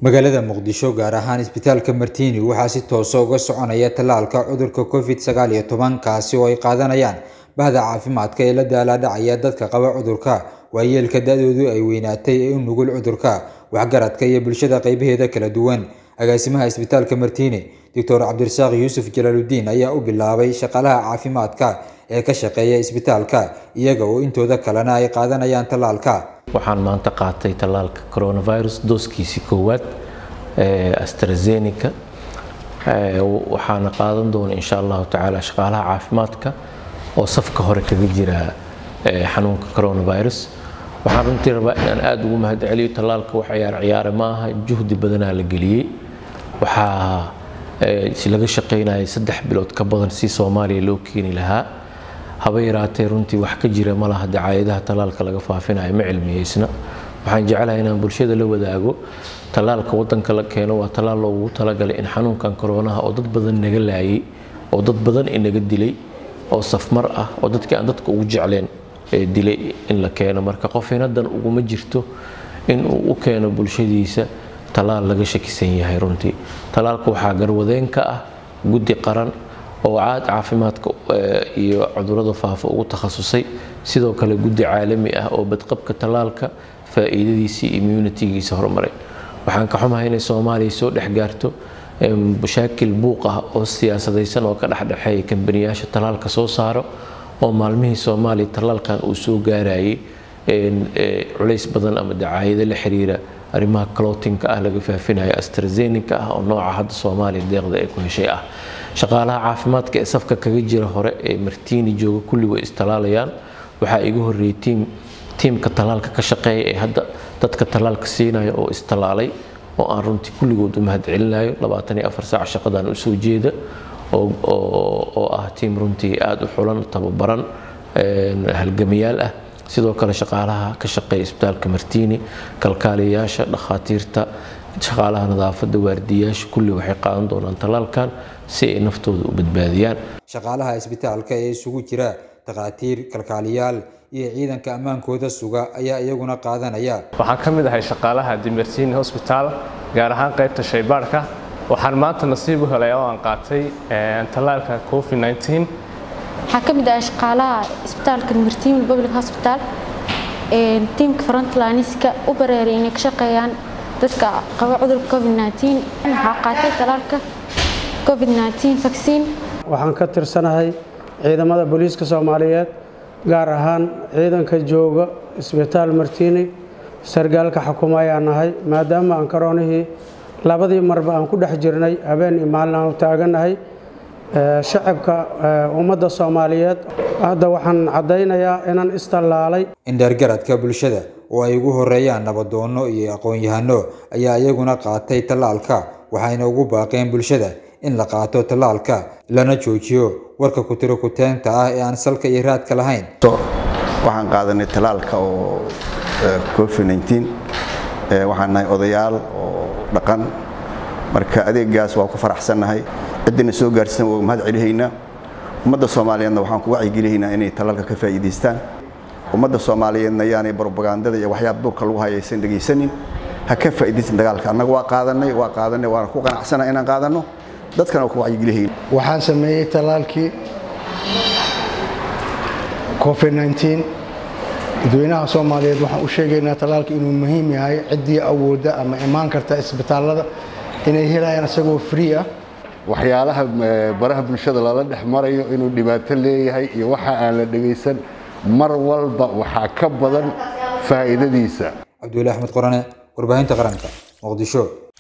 magaalada muqdisho gaar ahaan isbitaalka martiini waxaa si toosa uga soconaya tallaalka cudurka covid sagaal iyo toban kaasi oo ay qaadanayaan bahda caafimaadka ee la daalaadhacaya dadka qaba cudurka waayeelka da-doodu ay weynaatay ee u nugul cudurka waxgaradka iyo bulshada qeybaheeda kala duwan agaasimaha isbitaalka martiini doctor cabdirasaaq yuusuf jalaaludiin ayaa u bilaabay shaqaalaha caafimaadka ee ka shaqeeya isbitaalka iyaga oo intooda kalena ay qaadanayaan tallaalka waxaan maanta qaatay tallaalka coronavirus dooskiisii koowaad ee astrazeneca waxaana qaadan doona insha allahu tacaala shaqaalaha caafimaadka oo safka hore kaga jira xanuunka coronavirus waxaan runtii rabaa inaan aada ugu mahadceliyo tallaalka wax ciyaar ciyaare ma aha juhdi badanaa la geliyey waxaa laga shaqaynayay saddex bilood ka badan si soomaaliya loo keeni lahaa haba yaraatee runtii wax ka jira ma laha dacaayadaha tallaalka laga faafinayo ma cilmiyeysna waxaan jeclahay inaan bulshada la wadaago tallaalka wadanka la keeno waa tallaal loogu talagalay in xanuunkan koronaha oo dad badan naga laayay oo dad badan inaga dilay oo safmar ah oo dadkii aan dadka ugu jecleen dilay in la keeno marka qof inadan uguma jirto in uu u keeno bulshadiisa tallaal laga shakisan yahay runtii tallaalka waxaa garwadeen ka ah guddi qaran oo caad caafimaadka iyo cudurada faafa ugu takhasusay sidoo kale guddi caalami ah oo badqabka tallaalka faa'iidadiisii immunitigiisa horumaray waxaan ka xumahay inay soomaaliya soo dhex gaarto mashaakil buuq ah oo siyaasadaysan oo ka dhexdhexeeya kambaniyaasha tallaalka soo saaro oo maalmihii soomaaliya tallaalkan uu soo gaarayay culays badan ama dacaayado la xiriira arrimaha clotinka ah laga faafinayo astrazenica ah oo nooca hadda soomaaliya deeqda ay ku heshay ah shaqaalaha caafimaadka ee safka kaga jira hore ee martiini jooga kulli way istalaalayaan waxaa iga horreeyay tiim tiimka tallaalka ka shaqeeya ee hadda dadka tallaalka siinaya oo istalaalay oo aan runtii kulligood u mahadcelinayo labaatan iyo afar saac shaqadan u soo jeeda oo ah tiim runtii aada u xulan tababaran halgamayaal ah sidoo kale shaqaalaha ka shaqeeya isbitaalka martiini kalkaaliyayaasha dhakhaatiirta shaqaalaha nadaafadda waardiyayaasha kulli waxay qaadan doonaan tallaalkan si ay naftooda u badbaadiyaan shaqaalaha isbitaalka ee isugu jira takhaatiir kalkaaliyaal iyo ciidanka ammaankooda suga ayaa iyaguna qaadanaya waxaan ka mid ahay shaqaalaha dimertini hosbitaal gaar ahaan qaybta shaybaarhka waxaan maanta nasiib u helay oo aan qaatay tallaalka covid waxaan ka mid ahay shaqaalaha isbitaalka dimertini public hospital tiimka frontlinska u bareeray inay ka shaqeeyaan dadka qaba cudurka covid waxaa qaatay tallaalka covid vaccine waxaan ka tirsanahay ciidamada booliiska soomaaliyeed gaar ahaan ciidanka jooga isbitaal martiini sargaalka xukuma ayaan nahay maadaama aan karoonihii labadii marba aan ku dhex jirnay habeen iyo maalin aan u taaganahay shacabka ummadda soomaaliyeed hadda waxaan caddaynayaa inaan istallaalay indheergaradka bulshada oo ay ugu horeeyaan nabadoonno iyo aqoon-yahano ayaa iyaguna qaatay tallaalka waxayna ugu baaqeen bulshada in la qaato tallaalka lana joojiyo warka kutiro kuteenta ah ee aan salka iyo raadka lahayn waxaan qaadanay tallaalka oo covid waxaan nahay odayaal oo dhaqan marka adeegaas waa ku faraxsannahay ciddina soo gaarsiisan waa mahad celihaynaa ummadda soomaaliyeedna waxaan ku wacyigelihaynaa inay tallaalka ka faa'iidaystaan ummadda soomaaliyeedna yaanay brobagandada iyo waxyaaba duurka lagu hayaysan dhegaysanin ha ka faa'iidaysan dagaalka annaga waa qaadanay waa qaadanay waana ku qanacsana inaan qaadanno dadkana waa ku wacyigelihayn waxaan sameeyey tallaalkii covid dadweynaha soomaaliyeed waxaan u sheegaynaa tallaalka inuu muhiim yahay ciddii awoodda ama imaan karta isbitaallada inay helayaan isagoo free ah waxyaalaha baraha bulshada lala dhex marayo inuu dhibaato leeyahay iyo waxa aan la dhegaysan mar walba waxaa ka badan faa'iidadiisa cabduwali axmed qorane warbaahinta qaranka muqdisho